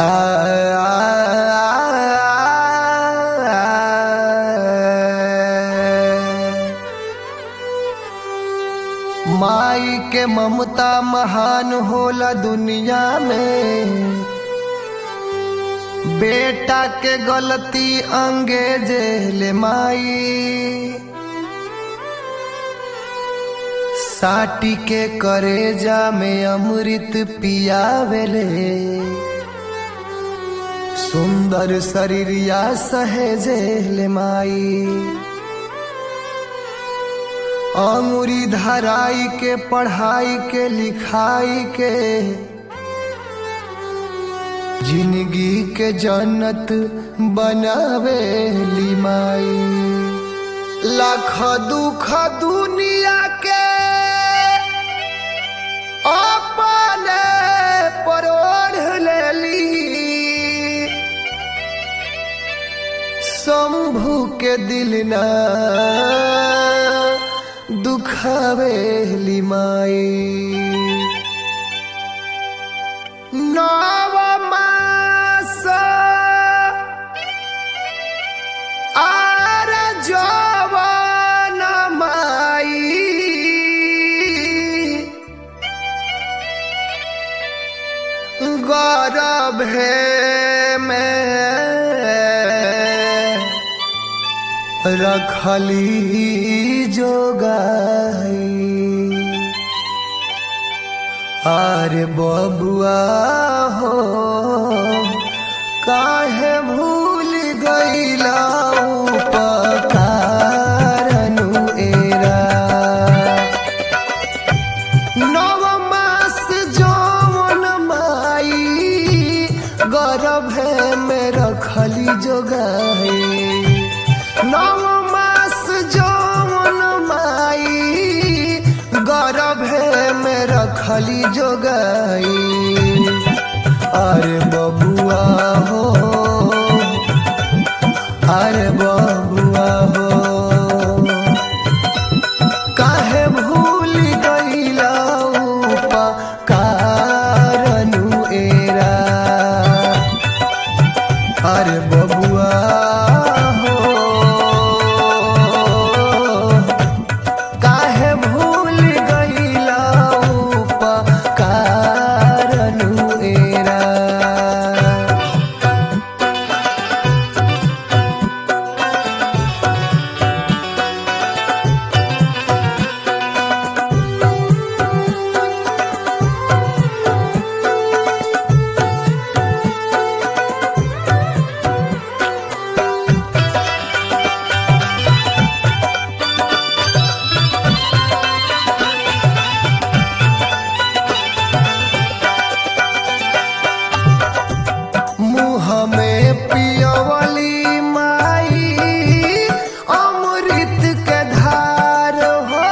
माई के ममता महान होला दुनिया में बेटा के गलती अंगेजे ले माई साटी के करेजा में अमृत पियावेले सुंदर शरीरिया सहेजे ले माई अंगुरी धराई के पढ़ाई के लिखाई के जिंदगी के जन्नत बनावे ली माई लाख दुख दुनिया के अपने परोढ़ लेली शंभु के दिल ना दुखावेली माई नव मास आर जवन माई गर्भे में रखली जोगाई आरे बबुआ हो काहे भूल गईला उपकारनु एरा नव मास जौन माई गर्भे में रखली जोगाई नव मास जौन माई गर्भे में रखली जोगाई अरे बबुआ हो अरे बबुआ हो काहे भूल गईला उपकारनु एरा अरे बबुआ हो काहे भूल गईला उपकारनु एरा मुँह में पियवली माई अमृत के धार हो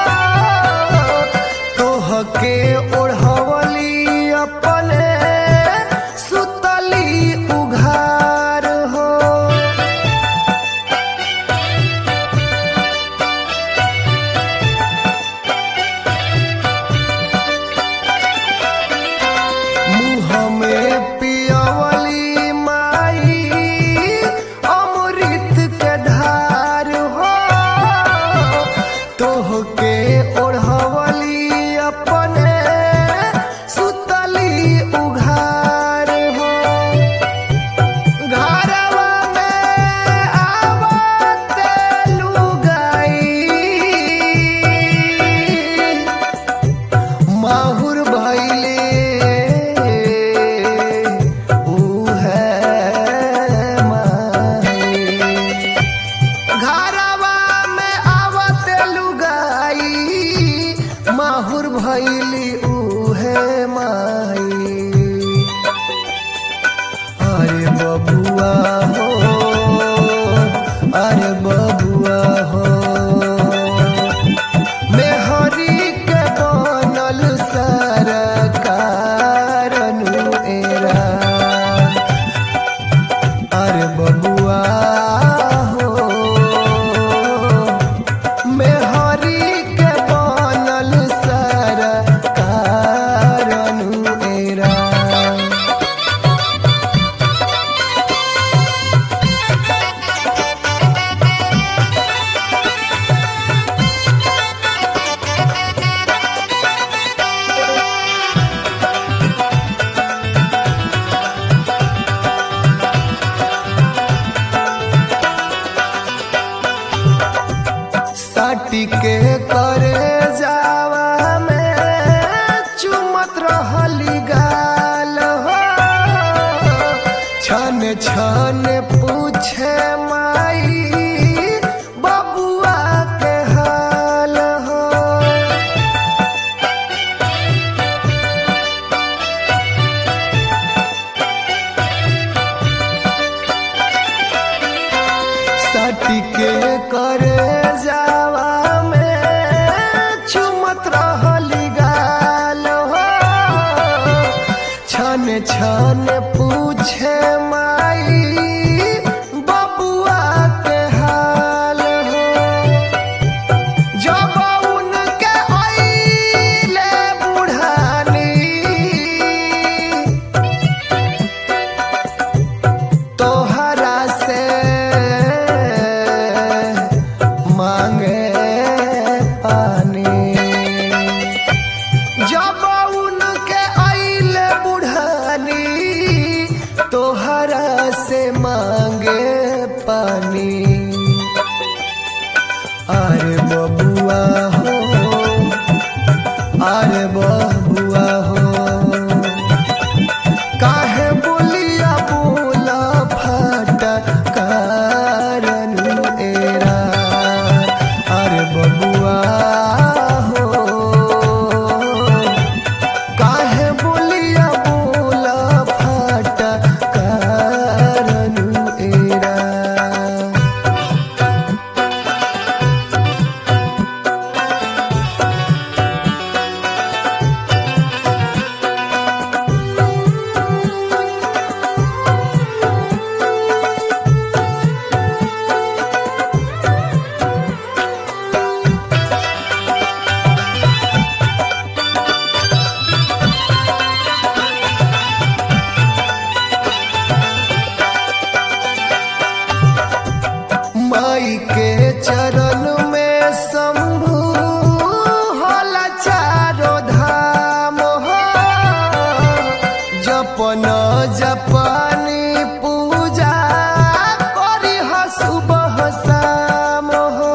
तोह के ओढ़वली अपने सुतली उघार हो मुँह में पियवली माई अमृत के धार हो तोह के ओढ़वली अपने सुतली उघार हो घरवा में आवत लुगाई माहुर भैले उहे माई घरवा में आवत लुगाई माहुर भैली उहे माई अरे बबुआ हो अरे बबुआ हो मेहरी के बनल सरकारनु एरा अरे बबुआ हो मेहरी के बनल सरकारनु एरा सटी के करे जावा में चुमत रहली गाल हो छन छन पूछे माई बबुआ के हाल हो सटी के करे जावा में चुमत रहली गाल हो छन छन पूछे माई बबुआ के हाल हो जब उनके आइले बुढ़ानी तोहरा से मांगे पानी जब उनके आइले बुढ़ानी तोहरा से मांगे पानी अरे बबुआ हो अरे बबुआ हो काहे बोलिया बोला फाटा कारण एरा अरे बबुआ हो काहे बोलिया बोला फाटा कारण एरा माई के चरण में शंभु होला चारो धाम हो जपन जपनी पूजा करी ह सुबह शाम हो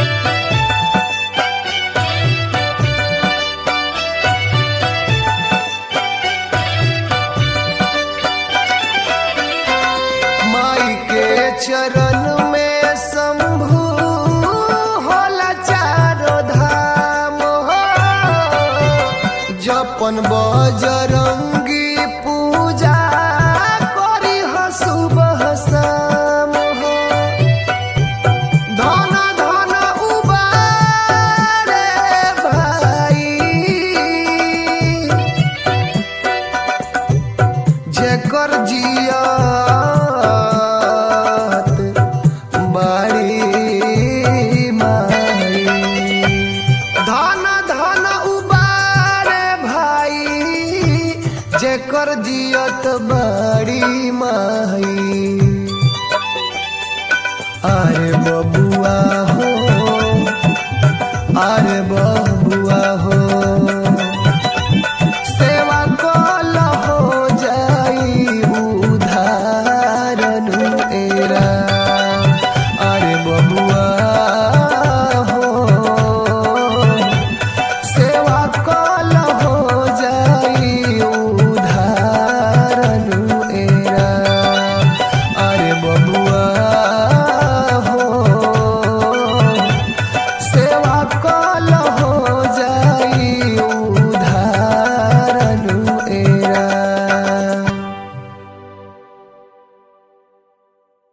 माई के चरण में शंभु होला चारो धाम हो जपन बजरंगी पूजा करी ह सुबह शाम हो धन धन उबारे भाई जेकर जियात बाड़ी माई धन धन उबारे भाई जेकर जियत बाड़ी माई अरे बबुआ हो अरे बबुआ हो